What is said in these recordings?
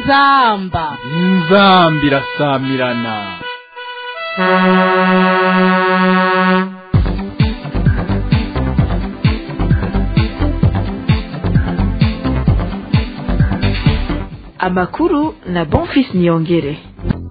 inzamba inzamba irasamirana amakuru na bonfis niyongere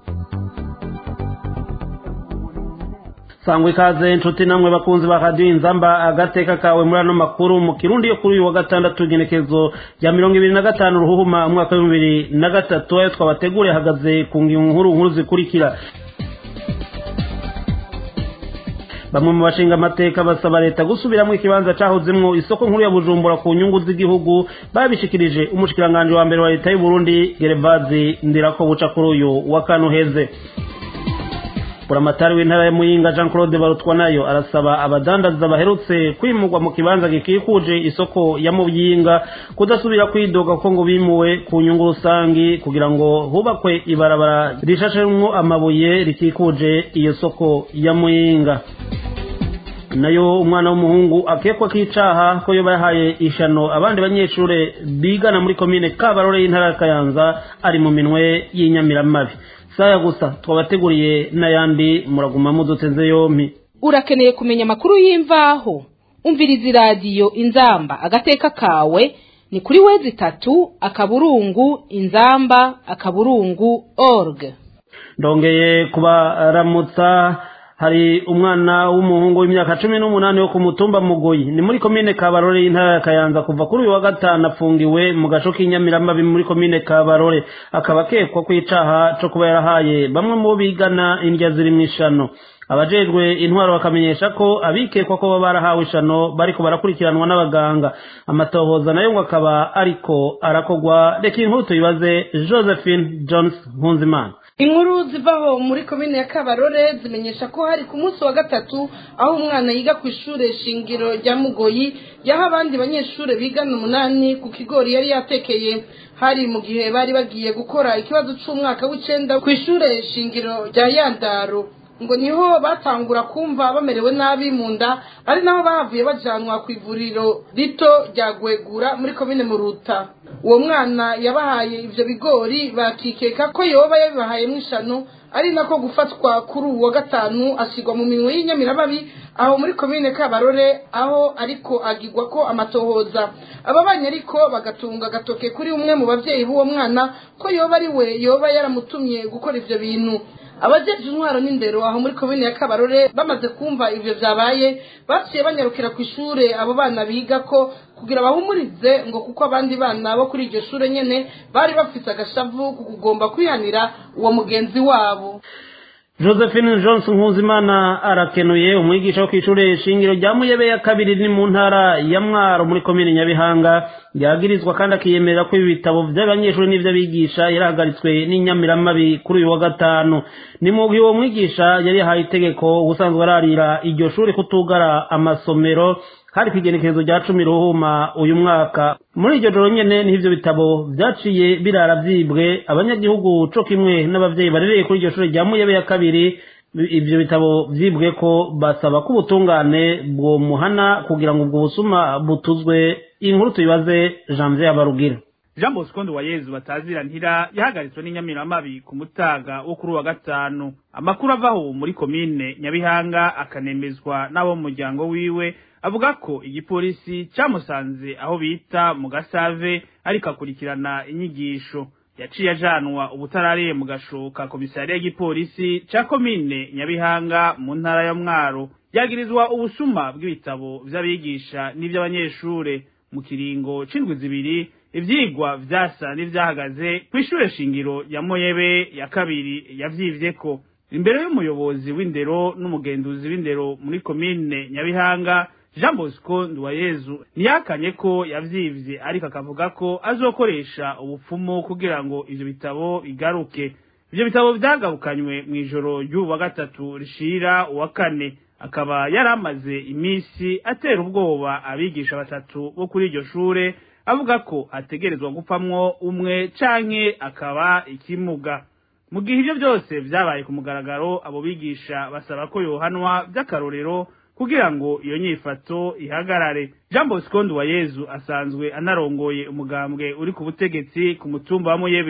sangwa ikaze inshuti namwe bakunzi ba radiyo inzamba agateka kawe muri ano makuru mu kirundi yo kuri uyu wa gatandatu igenekezo rya mirongo ibiri na gatanu ruhuhuma umwaka w'ibihumbi bibiri na gatatu ayo twabateguriye ahagaze ku ngingo nkuru nkuru zikurikira bamwe mu bashinga amateka basaba leta gusubiramo ikibanza cahozemwo isoko nkuru ya bujumbura ku nyungu z'igihugu babishikirije umushikiranganji wa mbere wa leta y'u Burundi Gerevazi Ndirako buca kuri uyu wa kane uheze buramatari w'intara ya muyinga jean claude barutwa nayo arasaba abadandaza baherutse kwimurwa mu kibanza gikikuje isoko ya muyinga kudasubira kwidoga ko ngo bimuwe ku nyungu rusangi kugira ngo hubakwe ibarabara rishashemwo amabuye rikikuje iyo soko ya muyinga nayo umwana w'umuhungu akekwa k'icaha ko yoba yahaye ishano abandi banyeshure bigana muri komine kabarore y'intara ya kayanza ari mu minwe y'inyamiramabi saya gusa twabateguriye n'ayandi muraguma muduteze yompi urakeneye kumenya amakuru y'imvaho umviriza iradiyo inzamba agateka kawe ni kuri wezi itatu akaburungu inzamba akaburungu org ndongeye kubaramutsa hari umwana w'umuhungu w'imyaka cumi n'umunani wo ku mutumba mugoyi ni muri komine kabarore y'intara ya kayanza kuva kuri uyu wa gatanu afungiwe mu gaco k'inyamiramabi muri komine kabarore akaba akekwa ku icaha co kuba yarahaye bamwe mu bo bigana indya ziri mu ishano abajejwe intwaro bakamenyesha ko abikekwa ko baba barahawe ishano bariko barakurikiranwa n'abaganga amatohoza nayo ngo akaba ariko arakogwa reka inkuru tuyibaze josephine jones nkunzimana inkuru zivaho muri komine ya kabarore zimenyesha ko hari ku munsi wa gatatu aho umwana yiga ku ishure shingiro rya mugoyi yaho abandi banyeshure bigana umunani ku kigori yari yatekeye hari mu gihe bari bagiye gukora ikibazo c'umwaka w'icenda ku ishure shingiro rya yandaro ngo niho batangura kumva bamerewe nabi mu nda ari naho bahavuye bajanwa ku ivuriro rito rya gwegura muri komine muruta uwo mwana yabahaye ivyo bigori bakikeka ko yoba yabibahayemwo ishano ari nako gufatwa kuri uwo gatanu asigwa mu minwe y'inyamiramabi aho muri komine kabarore aho ariko agirwa ko amatohoza ababanye ariko bagatunga agatoke kuri umwe mu bavyeyi b'uwo mwana ko yoba ari we yoba yaramutumye gukora ivyo bintu abajeje intwaro n'indero aho muri komine ya kabarore bamaze kumva ivyo vyabaye baciye banyarukira ku ishure abo bana biga ko kugira bahumurize ngo kuko abandi bana bo kuri iryo shure nyene bari bafise agashavu ku kugomba kwihanira uwo mugenzi wabo josephine johnson nkuzimana arakenuye umwigisha wo kw'ishure shingiro rya muyebe ya kabiri ni mu ntara ya mwaro muri komine nyabihanga yagirizwa kandi akiyemerera ko ibi bitabo vy'abanyeshuri n'ivyo abigisha yarahagaritswe n'inyamiramabi kuri uyu wa gatanu ni mu gihe uwo mwigisha yari yahaye itegeko ubusanzwe ararira iryo shuri kutugara amasomero hari kw'igenekerezo rya cumi ruhuma uyu mwaka muri iryo joro nyene niho ivyo bitabo vyaciye birara vyibwe abanyagihugu co kimwe n'abavyeyi barereye kuri iryo shure rya muyebe ya kabiri ivyo bitabo vyibwe ko basaba ko ubutungane bwomuhana kugira ngo ubwo busuma butuzwe inkuru tuyibaze janvier abarugira jean bosco nduwayezu batazira ntira yahagaritswe n'inyamiramabi ku mutaga wo kuri uwa gatanu amakuru avaho muri komine nyabihanga akanemezwa n'abo mu muryango wiwe avuga ko igipolisi camusanze aho bita mu gasave ariko akurikirana inyigisho yaciye ajanwa ubutarariye mu gasho ka komisariya y'igipolisi ca komine nyabihanga mu ntara ya mwaro yagirizwa ubusuma bw'ibitabo vy'abigisha n'ivy'abanyeshure mu kiringo c'indwi zibiri ivyigwa vyasa n'ivyahagaze kw'ishure shingiro ya moyebe ya kabiri yavyivyeko imbere y'umuyobozi w'indero n'umugenduzi w'indero muri komine nyabihanga jean bosco nduwayezu ntiyakanye ko yavyivye ariko akavuga ko azokoresha ubupfumu kugira ngo ivyo bitabo bigaruke ivyo bitabo vyagarukanywe mw'ijoro ry'ubu wa gatatu rishira uwa kane akaba yari amaze imisi atera ubwoba abigisha batatu bo kuri iryo shure avuga ko ategerezwa gupamwo umwe canke akaba ikimuga mu gihe ivyo byose vyabaye ku mugaragaro abo bigisha basaba ko yohanwa vy'akarorero kugira ngo iyo nyifato ihagarare jean bosco nduwayezu asanzwe anarongoye umugambwe uri ku butegetsi ku mutumba wa muyebe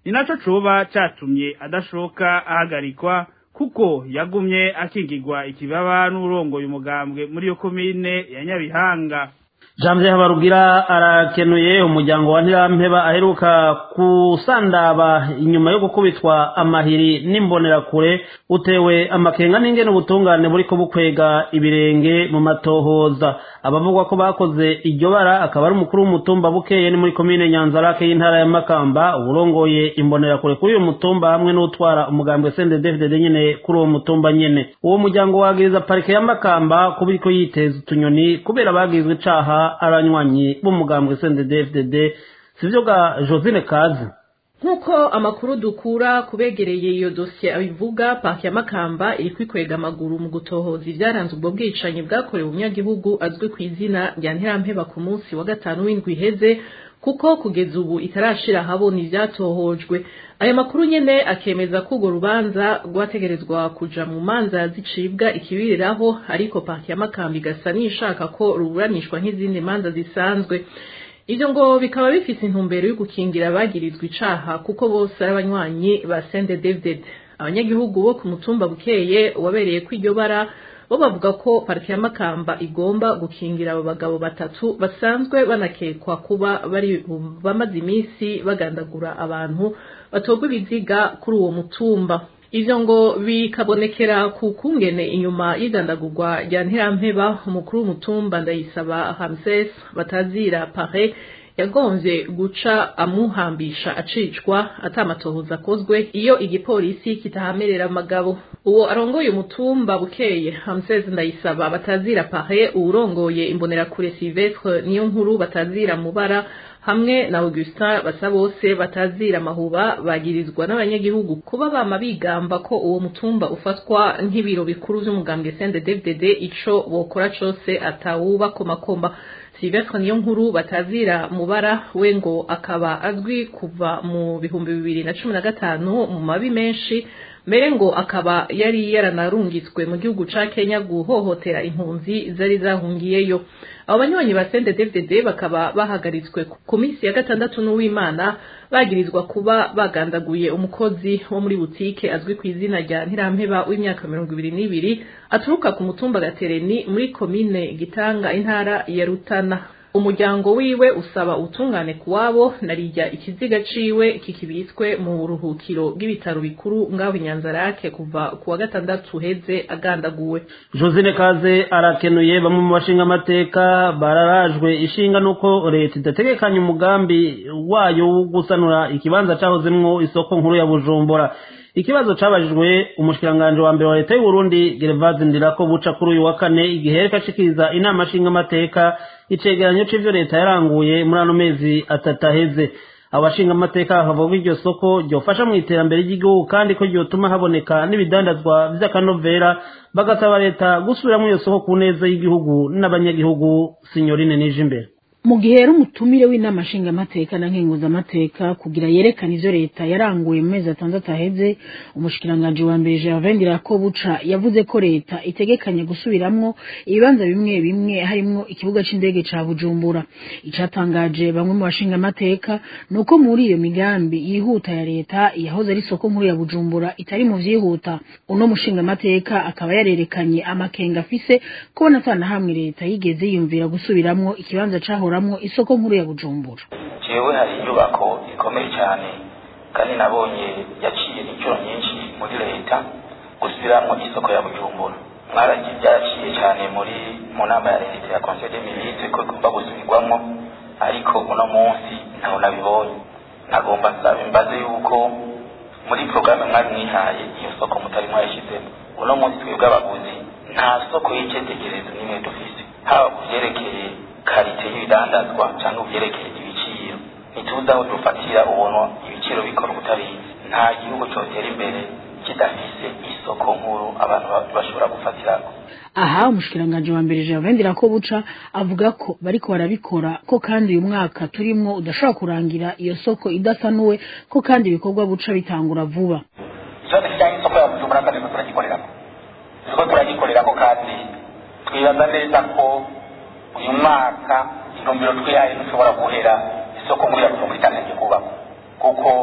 ni naco coba catumye adashoka ahagarikwa kuko yagumye akingirwa ikibaba n'urongoye umugambwe muri iyo komine ya Nyabihanga Jamje Habarugira arakenuye umuryango wa Ntirampeba aheruka kusandaba inyuma yo gukubitwa amahiri n'imbonerakure utewe amakenga n'ingene ubutungane buriko bukwega ibirenge mu matohoza abavugwa ko bakoze iryo bara akaba ari umukuru w'umutumba bukeye ni muri komine Nyanzarake y'intara ya Makamba urongoye imbonerakure kuri uyu mutumba hamwe n'utwara umugambwe CNDD-FDD nyene kuri uwo mutumba nyene uwo muryango wagiriza parike ya Makamba kubiko yiteza utunyoni kubera bagizwe icaha abanywanyi b'umugambwe CNDD-FDD sivyo ga Josine Kazi nk'uko amakuru dukura kubegereye iyo dosiye abivuga paki ya makamba iri kwikwega amaguru mu gutohoza ibyaranze ubwo bwicanyi bwakorewe umunyagihugu azwi ku izina rya ntirampeba ku munsi wa gatanu w'indwi iheze kuko kugeza ubu itarashira ahabona ivyatohojwe aya makuru nyene akemeza ko urwo rubanza rwategerezwa kuja mu manza zicibwa ikibiriraho ariko paki ya makamba igasa n'ishaka ko ruburanishwa nk'izindi manza zisanzwe ivyo ngo bikaba bifise intumbero yo gukingira abagirizwa icaha kuko bose ari abanywanyi ba Sende David abanyagihugu bo ku mutumba bukeye wabereye ko iryo bara bo bavuga ko parike ya Makamba igomba gukingira abo bagabo batatu basanzwe banakekwa kuba bari bamaze iminsi bagandagura abantu batogwa ibiziga kuri uwo mutumba ivyo ngo bikabonekera ku kungene inyuma y'idandagurwa rya ntirampeba umukuru w'umutumba ndayisaba Hamses batazira pare yagonvye guca amuhambisha acicwa atamatohoza akozwe iyo igipolisi kitahamerera amagabo uwo arongoye umutumba bukeye Hamses ndayisaba batazira pare uwurongoye imbonerakure Silvestre niyo nkuru batazira mubara hamwe na Augustin Basabose batazira amahuba bagirizwa n'abanyagihugu kuba bama bigamba ko uwo mutumba ufatwa nk'ibiro bikuru vy'umugambwe CNDD-FDD ico bokora cose atawuba komakomba Silvestre niyo nkuru batazira mubara we ngo akaba azwi kuva mu bihumbi bibiri na cumi na gatanu mu mabi menshi mbere ngo akaba yari yaranarungitswe mu gihugu ca Kenya guhohotera impunzi zari zahungiyeyo abo banywanyi ba CNDD-FDD bakaba bahagaritswe ku minsi ya gatandatu n'uwimana bagirizwa kuba bagandaguye umukozi wo muri butike azwi ku izina rya Ntirampeba w'imyaka mirongo ibiri n'ibiri aturuka ku mutumba Gatereni muri komine Gitanga intara ya Rutana umuryango wiwe usaba utungane kuwabo narijya ikiziga ciwe kikibitswe mu buruhukiro bw'ibitaro bikuru ngaho inyanzarake kuva ku wa gatandatu heze agandaguwe Josine Kaze arakenuye bamwe mu bashinga amateka bararajwe ishinga nuko leta idategekanya umugambi wayo wo gusanura ikibanza cahozemwo isoko nkuru ya Bujumbura ikibazo cabajijwe umushikiranganje wa mbere wa leta y'u Burundi Gervase Ndirako buca kuri uyu wa kane igihe yariko ashikiriza inama nshinga amateka icegeranyo c'ivyo leta yaranguye muri ano mezi atatu aheze abashinga amateka bakavuga ko iryo soko ryofasha mu iterambere ry'igihugu kandi ko ryotuma haboneka n'ibidandazwa vy'akanovera bagasaba leta gusubiramwo iyo soko ku neza y'igihugu n'abanyagihugu sinyorine nije imbere mu gihe rero umutumire w'inama nshingamateka na nkenguzamateka kugira yerekane ivyo leta yaranguye mu mezi atandatu aheze umushikiranganji wa mbere Gervais Ndirakobuca yavuze ko leta itegekanya gusubiramwo ibibanza bimwe bimwe harimwo ikibuga c'indege ca Bujumbura icatangaje bamwe mu bashingamateka nuko muri iyo migambi yihuta ya leta yahoze ari soko nkuru ya Bujumbura itari mu vyihuta uno mushingamateka akaba yarerekanye amakenga afise kubona atana hamwe leta yigeze yiyumvira gusubiramwo ikibanza cahoramwo isoko nkuru ya Bujumbura jewe hari inyubako ikomeye cyane kandi nabonye yaciye inshuro nyinshi muri leta gusubiramwo isoko ya bujumbura mwaragiye byaraciye cyane muri mu nama ya leta ya conseil des ministres ko igomba gusubirwamo ariko uno munsi ntaho nabibonye nagomba nsaba imbaze yuko muri porogaramu mwari mwihaye iyo soko mutari mwayishyizemo uno munsi twebwe abaguzi nta soko y'icyetegerezo n'imwe dufise haba ku byerekeye karite y'ibidandazwa cyangwa ubyerekeye ibiciro ntituzi aho dufatira ubuntu ibiciro bikora ubutarizi nta gihugu cyotera imbere kidafise isoko nkuru abantu bashobora gufatirako aha umushikiranganji wa mbere Gervais Ndirakobuca avuga ko bariko barabikora ko kandi uyu mwaka turimwo udashobora kurangira iyo soko idasanuwe ko kandi ibikorwa buca bitangura vuba ikibazo kijyanye n'isoko ya bujumbura kandi turiko turagikorerako turiko turagikorerako kandi twibaza neza ko uyu mwaka intumbero twihaye dushobora guhera isoko muri ya bujumbura itangiye kubakwa kuko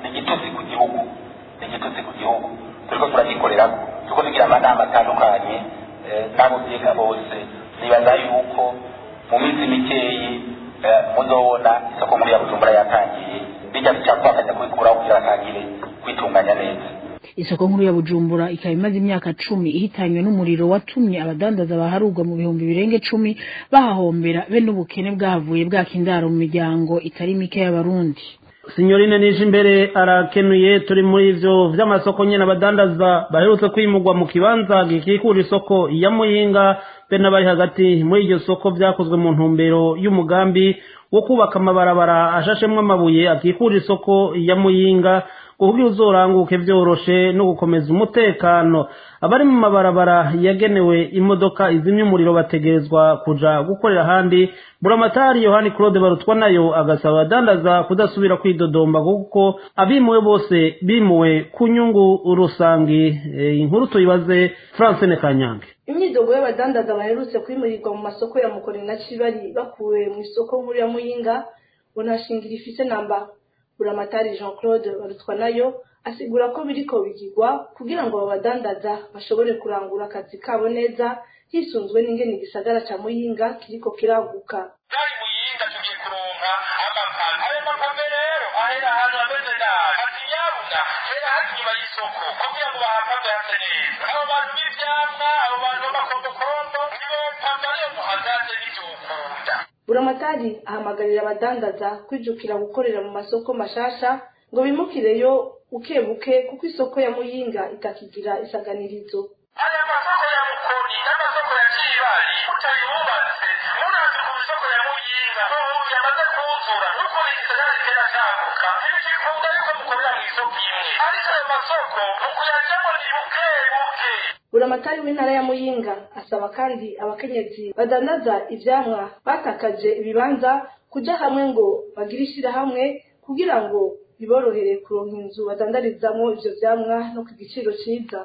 igitutsi ku gihugu ni igitutsi ku gihugu turiko turagikorera turiko tugira amanama atandukanye n'abo byiga bose nibaza yuko mu minsi mikeyi muzobona isoko muri ya bujumbura yatangiye bijya bicakwakanya kubikuraho kugira atangire kwitunganya neza isoko nkuru ya bujumbura ikaba imaze imyaka cumi ihitanywe n'umuriro watumye abadandaza baharurwa mu bihumbi birenga cumi bahahombera be n'ubukene bwahavuye bwaka indaro mu miryango itari mike y'abarundi sinyorine nije imbere arakenuye turi muri ivyo vy'amasoko nyene abadandaza baherutse kwimurwa mu kibanza gikikura isoko ya muyinga be n'abari hagati muri iryo soko vyakozwe mu ntumbero y'umugambi wo kubaka amabarabara ashashemwo amabuye akikura isoko ya muyinga kugira uzoranguke vyoroshe no gukomeza umutekano abari mu mabarabara yagenewe imodoka izimya umuriro bategerezwa kuja gukorera ahandi buramatari yohani claude barutwa nayo agasaba abadandaza kudasubira kwidodomba kuko abimuwe bose bimuwe ku nyungu rusangi e, inkuru tuyibaze francine kanyange imyidogo y'abadandaza baherutse kwimurirwa mu masoko ya mukoni na cibari bakuwe mu isoko nkuru ya muyinga ngo nta shingiro ifise namba buramatari jean claude barutwa nayo asigura ko biriko bigirwa kugira ngo abadandaza bashobore kurangura akazi kabo neza hisunzwe n'ingene igisagara ca muyinga kiriko kiraguka dari muyinga tugiye kuronka amapame ayo mapame rero ahera ahantu hameze nabi ati nyabuna hera hari inyuma y'isoko kugira ngo bahapame hase neza abo bantu b'ivyamwa abo bantu b'amakombokombo nibo pame ariyo muhagaze n'ivyokunda buramatari ahamagarira abadandaza kwijukira gukorera mu masoko mashasha ngo bimukireyo buke buke kuko isoko ya muyinga itakigira isaganirizo aya masoko ya mukoni n'amasoko ya kibali utayubatse murazi ku isoko ya muyinga ubu yamaze kuzura nuko igisagara kitera caguka ntibikikunda yuko mukorera mu isoko imwe ariko ayo masoko mukuyajyamo ni buke buke buramatari w'intara ya muyinga asaba kandi abakenyezi badandaza ivyamwa batakaje ibibanza kuja hamwe ngo bagire ishirahamwe kugira ngo biborohere kuronka inzu badandarizamwo ivyo vyamwa no ku giciro ciza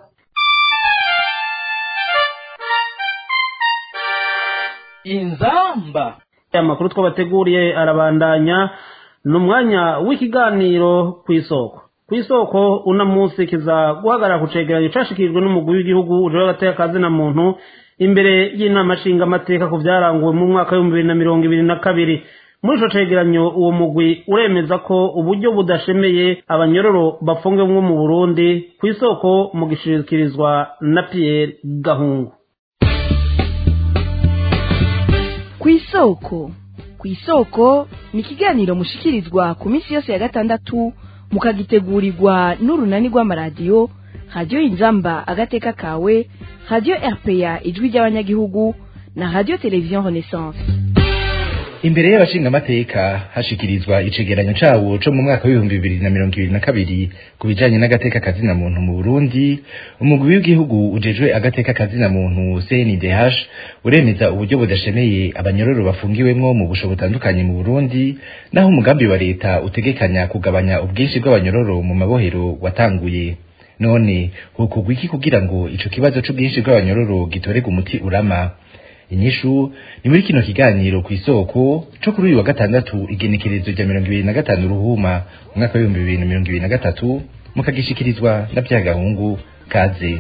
inzamba amakuru twabateguriye arabandanya ni umwanya w'ikiganiro ku isoko ku isoko uno munsi kiza guhagarara ku cegeranyo cashikirijwe n'umugwi w'igihugu ujejwe agateka na muntu imbere y'inama nshingamateka ku vyaranguwe mu mwaka w'ibihumbi bibiri na mirongo ibiri na kabiri muri ico cegeranyo uwo mugwi uremeza ko uburyo budashemeye abanyororo bafungiwemwo mu burundi ku isoko mu gishikirizwa na pierre gahungu ku isoko ku isoko ni ikiganiro mushikirizwa ku minsi yose ya gatandatu mukagitegurirwa n'urunani rw'amaradiyo radiyo inzamba agateka kawe radiyo rpa ijwi ry'abanyagihugu na radiyo televiziyo renaissance imbere y'abashingamateka hashikirizwa icegeranyo cawo co mu mwaka w'ibihumbi bibiri na mirongo ibiri na kabiri ku bijanye n'agateka kazina muntu mu burundi umugwi w'igihugu ujejwe agateka kazina muntu cndh uremeza uburyo budashemeye abanyororo bafungiwemwo mu busho butandukanye mu burundi naho umugambi wa leta utegekanya kugabanya ubwinshi bw'abanyororo mu mabohero watanguye none hokorwa iki kugira ngo ico kibazo c'ubwinshi bw'abanyororo gitorerwe umuti urama inyishu ni muri kino kiganiro ku isoko co kuri uyu wa gatandatu igenekerezo rya mirongo ibiri na gatanu ruhuma umwaka w'ibihumbi bibiri na mirongo ibiri na gatatu mukagishikirizwa na vyagahungu kaze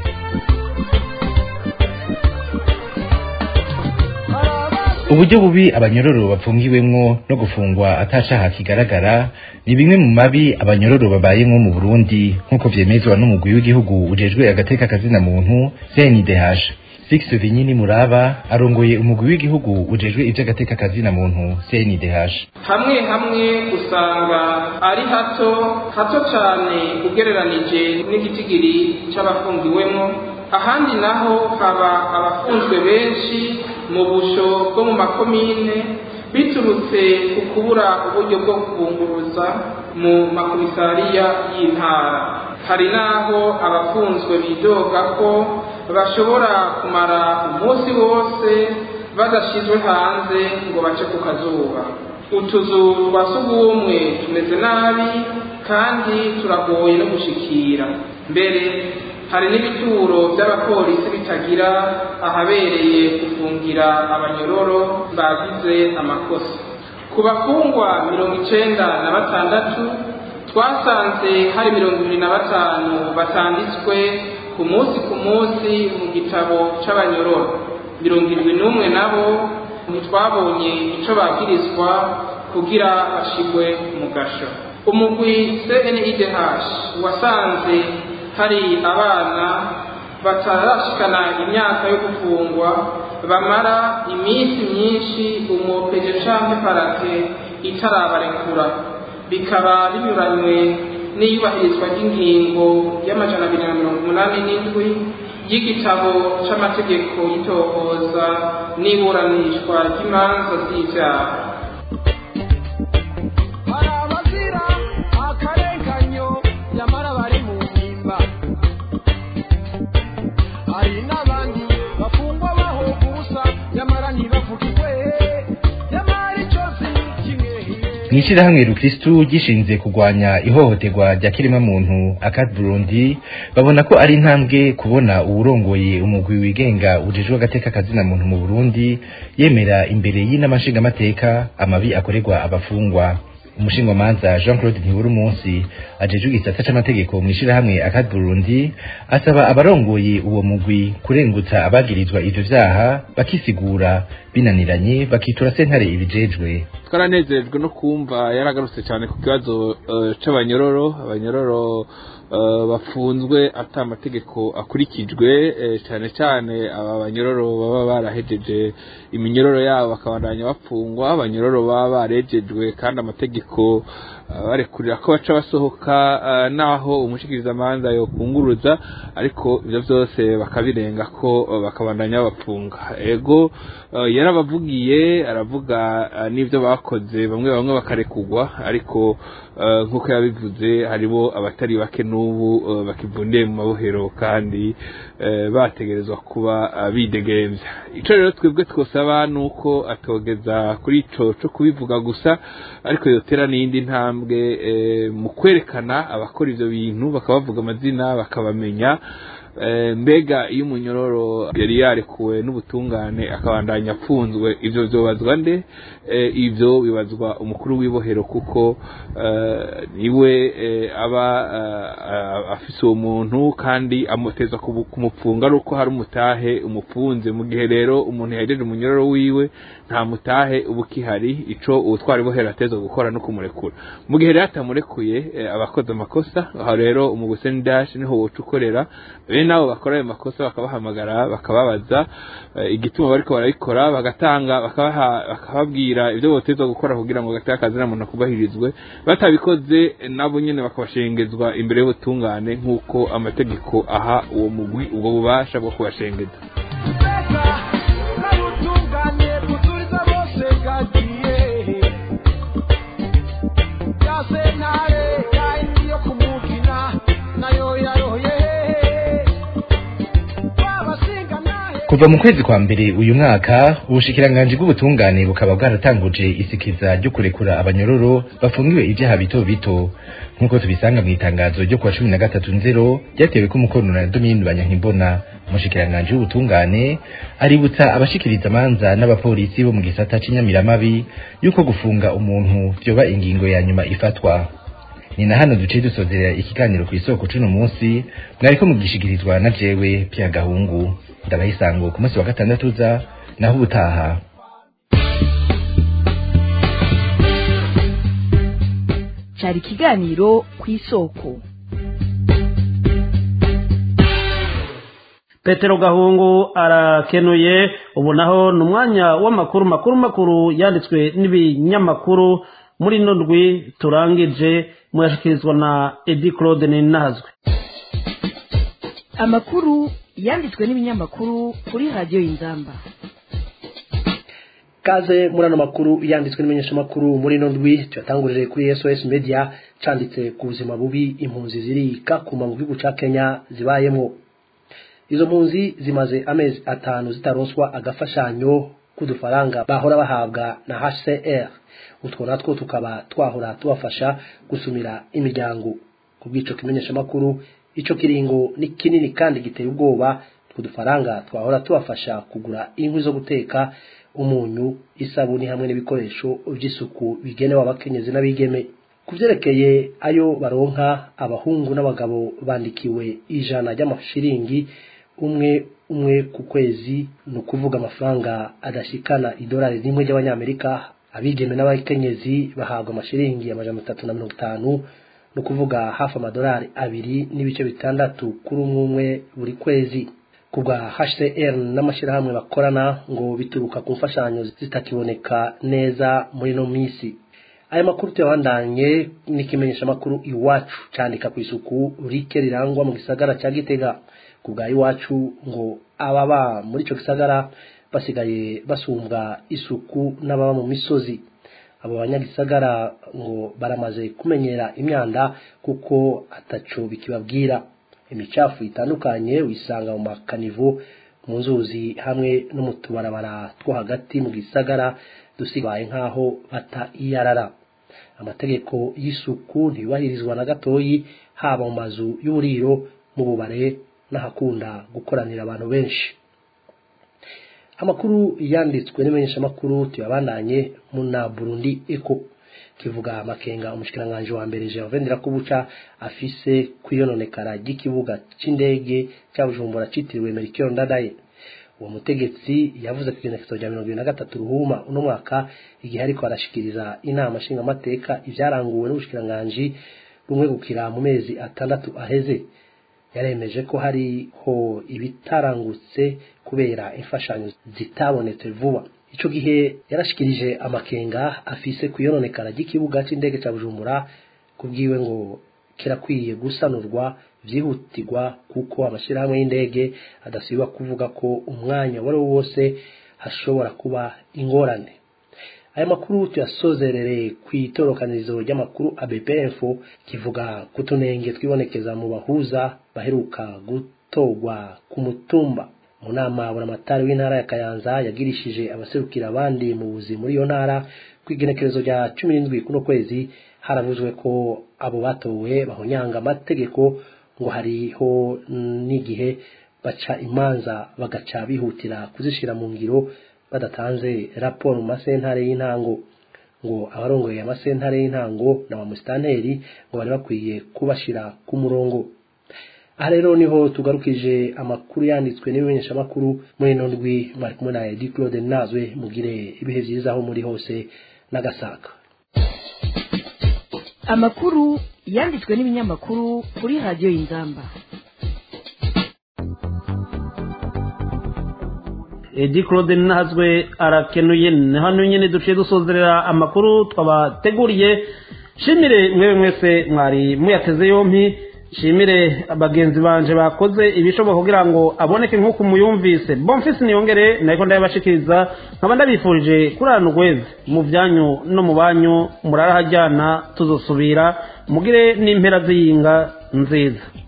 uburyo bubi abanyororo bapfungiwemwo no gufungwa atacaha kigaragara ni bimwe mu mabi abanyororo babayemwo mu burundi nk'uko vyemezwa n'umugwi w'igihugu ujejwe agateka kazina muntu cndh Six Vinyini Muraba arongoye umugwi w'igihugu ujejwe ivy'agateka kazina muntu CNDH hamwe hamwe usanga ari hato hato cane ugereranije n'igitigiri c'abafungiwemwo ahandi naho haba abafunzwe benshi mu busho bwo mu makomine biturutse ku kubura uburyo bwo kubunguruza mu makomisariya y'intara hari naho abafunzwe bidoga ko bashobora kumara umunsi wose badashizwe hanze ngo bace ku kazuba utuzu twa sugumwe tumeze nabi kandi turagoye no gushikira mbere hari n'ibituro by'abapolisi bitagira ahabereye gufungira abanyororo bagize amakosa ku bafungwa mirongo icenda na batandatu twasanze hari mirongo ibiri na batanu batanditswe ku munsi ku munsi mu gitabo c'abanyororo mirongo irindwi n'umwe nabo ntitwabonye ico bagirizwa kugira bashigwe mu gasho umugwi cnidh wasanze hari abana batarashikana imyaka yo gufungwa bamara iminsi myinshi umwopeje canke parake itarabarekura bikaba binyuranywe n'iyubahirizwa ry'ingingo y'amajana abiri na mirongo umunani n'indwi y'igitabo c'amategeko y'itohoza n'iburanishwa ry'imanza z'ivyaha mw'ishirahamwe rukristu gishinze kurwanya ihohoterwa rya kiremwamuntu akad burundi babona ko ari intambwe kubona uwurongoye umugwi wigenga ujejwe agateka kazina muntu mu burundi yemera imbere y'inama nshingamateka amabi akorerwa abafungwa umushingamanza jean claude ntibura umunsi ajejwe igisata c'amategeko mw'ishirahamwe akad burundi asaba abarongoye uwo mugwi kurengutsa abagirizwa ivyo vyaha bakisigura binaniranye bakitura sentare ibijejwe twaranezerejwe no kumva yaragarutse cyane ku kibazo eh, c'abanyororo abanyororo eh, bafunzwe ata amategeko akurikijwe eh, cyane cyane aba banyororo baba barahejeje iminyororo yabo bakabandanya bapfungwa abanyororo baba barejejwe kandi amategeko eh, barekurira ko baca basohoka eh, naho umushikirizamanza yokunguruza ariko ivyo vyose bakabirenga ko eh, bakabandanya babafunga ego eh, yarabavugiye aravuga eh, n'ivyo bakoze bamwe bamwe bakarekugwa ariko eh, nk'uko yabivuze haribo abatari bake n'ubu eh, bakivundiye mu mabohero kandi eh, bategerezwa kuba eh, bidegemvya ico rero twebwe twosaba nuko atogeza kuri ico co kubivuga gusa ariko yotera n'iyindi ntambwe eh, mu kwerekana abakora ivyo bintu bakabavuga amazina bakabamenya Eh, mbega iyo umunyororo yari yarekuwe n'ubutungane akabandanya apfunzwe ivyo vyobazwa nde eh, ivyo bibazwa umukuru w'ibohero kuko eh, niwe eh, aba eh, afise uwo muntu kandi amuteza kubu- kumupfunga ari uko hari umutahe umufunze mu gihe rero umuntu yahejeje umunyororo wiwe nta mutahe uba ukihari ico uwutwara ibohero ateza gukora no kumurekura mu gihe rero atamurekuye eh, abakoze amakosa aho rero umuguseni dash niho woca ukorera bene nabo bakora ayo makosa bakabahamagara bakababaza eh, igituma bariko barabikora bagatanga bakabaha bakababwira ibyo botezwa gukora kugira ngo gateka kazina muntu kubahirizwe batabikoze eh, nabo nyene bakabashengezwa imbere y'ubutungane nk'uko amategeko aha uwo mugwi ubwo bubasha bwo kubashengeza kuva mu kwezi kwa mbere uyu mwaka ubushikiranganji bw'ubutungane bukaba bwaratanguje isikiza ryo kurekura abanyororo bafungiwe ivyaha bito bito nk'uko tubisanga mu itangazo ryo kuwa cumi na gatatu nzero ryatewe ko umukono na domini banyankimbona umushikiranganji w'ubutungane aributsa abashikiriza amanza n'abapolisi bo mu gisata c'inyamiramabi yuko gufunga umuntu vyoba ingingo ya nyuma ifatwa ni na hano duciye dusozerera ikiganiro ku isoko c'uno munsi mwariko mugishikirizwa na jewe pya gahungu ndabaha isango ku munsi wa gatandatu uza naho ubutaha cyari ikiganiro ku isoko petero gahungu arakenuye ubu naho ni umwanya w'amakuru makuru makuru yanditswe n'ibinyamakuru muri ino ndwi turangije muyashyikirizwa na edi claude ninazwe amakuru yanditswe n'ibinyamakuru kuri radiyo y'inzamba kaze muri ano makuru yanditswe n'imenyeshamakuru muri ino ndwi tuyatangurire kuri sos media canditse ku buzima bubi impunzi zirika kuma mu gihugu ca kenya zibayemwo izo mpunzi zimaze amezi atanu zitaronswa agafashanyo k'udufaranga bahora bahabwa na hcr utwo natwo tukaba twahora tubafasha gusumira imiryango ku bw'ico kimenyeshamakuru ico kiringo ni kinini kandi giteye ubwoba utwo dufaranga twahora tubafasha kugura inkwi zo guteka umunyu isabuni hamwe n'ibikoresho by'isuku bigenewe abakenyezi n'abigeme ku byerekeye ayo baronka abahungu n'abagabo bandikiwe ijana ry'amashiringi umwe umwe ku kwezi ni ukuvuga amafaranga adashikana idolari rimwe ry'abanyamerika abigeme n'abakenyezi bahabwa amashiringi amajana atatu na mirongo itanu ni ukuvuga hafi amadolari abiri n'ibice bitandatu kuri umwe umwe buri kwezi ku bwa hcr n'amashyirahamwe bakorana ngo bituruka ku mfashanyo zitakiboneka neza muri ino minsi aya makuru tuyabandanye n'ikimenyesha amakuru iwacu cyandika ku isuku rike rirangwa mu gisagara cya gitega ku bwa iwacu ngo ababa muri icyo gisagara basigaye basumbwa isuku n'ababa mu misozi abo banyagisagara ngo baramaze kumenyera imyanda kuko ataco bikibabwira imicafu itandukanye wisanga mu makanivo mu nzuzi hamwe no mu tubarabara two hagati mu gisagara dusigaye nk'aho bata iyarara amategeko y'isuku ntiyubahirizwa na gatoyi haba mu mazu y'uburiro mu bubare n'ahakunda gukoranira abantu benshi amakuru yanditswe n'imenyeshamakuru tuyabandanye mu na burundi eko kivuga amakenga umushikiranganji wa mbere Gervais Ndirakubuca afise kwiyononekara ry'ikibuga c'indege cya Bujumbura citiriwe Melchior Ndadaye uwo mutegetsi yavuze ku igenekerezo rya mirongo ibiri na gatatu ruhuma uno mwaka igihe ariko arashikiriza inama nshingamateka ivyaranguwe n'ubushikiranganji bumwe gukira mu mezi atandatu aheze yaremeje ko hariho ibitarangutse kubera imfashanyo zitabonetse vuba ico gihe yarashikirije amakenga afise kuyononekara ry'ikibuga c'indege ca Bujumbura kubwiwe ngo kirakwiye gusanurwa vyihutirwa kuko amashirahamwe y'indege adasiba kuvuga ko umwanya wari wo wose hashobora kuba ingorane aya makuru tuyasozerere ku itorokanirizo ry'amakuru ABPF kivuga kutunenge twibonekeza mu bahuza baheruka gutorwa ku mutumba mu nama buramatari w'intara ya Kayanza yagirishije abaserukira abandi mu buzi muri iyo ntara ku igenekerezo rya cumi n'indwi kuno kwezi haravuzwe ko abo batowe bahonyanga amategeko ngo hariho n'igihe baca imanza bagaca bihutira kuzishira mu ngiro badatanze raporo mu masentare y'intango ngo abarongoye amasentare y'intango na ba musitanteri ngo bari bakwiye kubashira ku murongo aha rero niho tugarukije amakuru yanditswe n'ibimenyeshamakuru muri ino ndwi mwari kumwe na edi claude nazwe mugire ibihe byiza aho muri hose n'agasaka amakuru yanditswe n'ibinyamakuru kuri radiyo y'inzamba edi claude nazwe arakenuye ni hano nyine duciye dusozerera amakuru twabateguriye shimire mwewe mwese mwari muyateze yompi shimire bagenzi banje bakoze ibishoboka kugira ngo aboneke nk'uko muyumvise bomfisi niyongere nariko ndabashikiriza nkaba ndabifurije kurana urweze mu byanyu no mu banyu murarahajyana tuzosubira mugire n'impera z'iyinga nziza